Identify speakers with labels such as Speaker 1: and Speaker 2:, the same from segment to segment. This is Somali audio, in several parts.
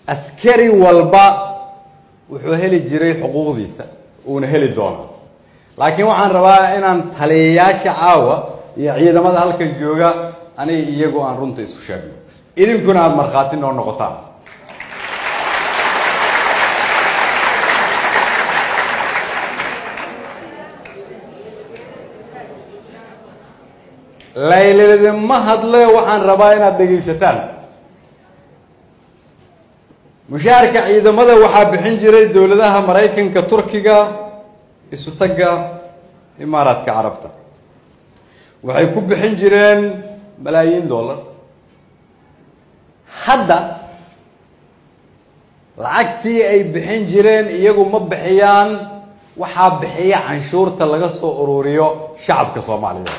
Speaker 1: askari walba wuxuu heli jiray xuquuqdiisa uuna heli doonaa laakiin waxaan rabaa inaan taliyayaasha caawa iyo ciidamada halkan jooga aniga iyagu aan runta isu sheegno idinkuna aada markhaati noo noqotaan layladima hadle waxaan rabaa inaad dhegaysataan mushaharka ciidamada waxaa bixin jiray dowladaha maraykanka turkiga isu tagga imaaraadka carabta waxay ku bixin jireen malaayiin dollar hadda lacagtii ay bixin jireen iyagu ma bixiyaan waxaa bixiya canshuurta laga soo ururiyo shacabka soomaaliyeed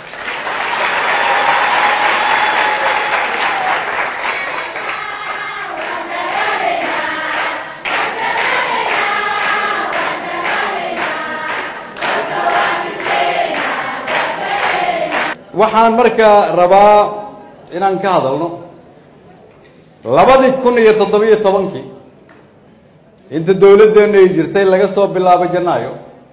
Speaker 1: waxaan markaa rabaa inaan ka hadalno labadii kun iyo toddobiyo tobankii inta dowladdeenu ay jirtay laga soo bilaabo janaayo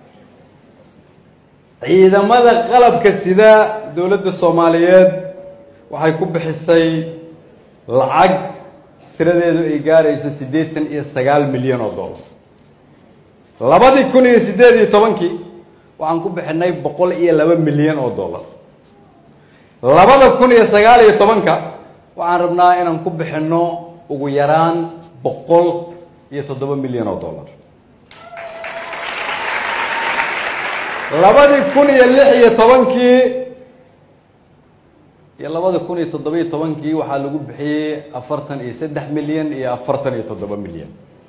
Speaker 1: ciidamada qalabka sida dowladda soomaaliyeed waxay ku bixisay lacag tiradeedu ay gaarayso siddeetan iyo sagaal milyan oo dollar labadii kun iyo siddeed iyo tobankii waxaan ku bixinay boqol iyo laba milyan oo dollar labada kun iyo sagaal iyo tobanka waxaan rabnaa inaan ku bixinno ugu yaraan boqol iyo toddoba milyan oo dollar labadii kun iyo lix iyo tobankii iyo labada kun iyo toddobiyo tobankii waxaa lagu bixiyey afartan iyo saddex milyan iyo afartan iyo toddoba milyan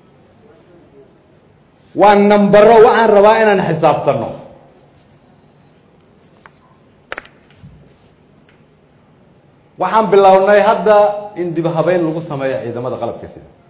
Speaker 1: waa nambaro waxaan rabaa inaan xisaabtanno waxaan bilownay hadda in dib habeyn lagu sameeyo ciidamada qalabka sida